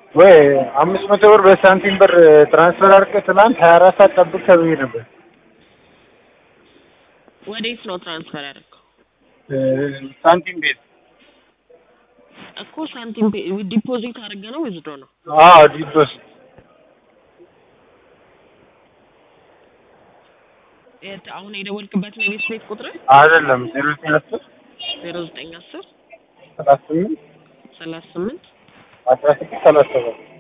ወይ አምስት መቶ ብር በሳንቲም ብር ትራንስፈር አድርገህ ትናንት ሀያ አራት ሰዓት ጠብቅ ተብዬ ነበር። ወዴት ነው ትራንስፈር ያደረገው? እ ሳንቲም ቤት እኮ ሳንቲም ፔ- ዲፖዚት አድርገ ነው ዊዝድሮ ነው? አዎ ዲፖስ የት አሁን የደወልክበት ነው የቤት ቤት ቁጥር አይደለም ዜሮ ዘጠኝ አስር ዜሮ ዘጠኝ አስር ሰላሳ ስምንት ሰላሳ ስምንት አስራ ስድስት ሰላሳ ሰባት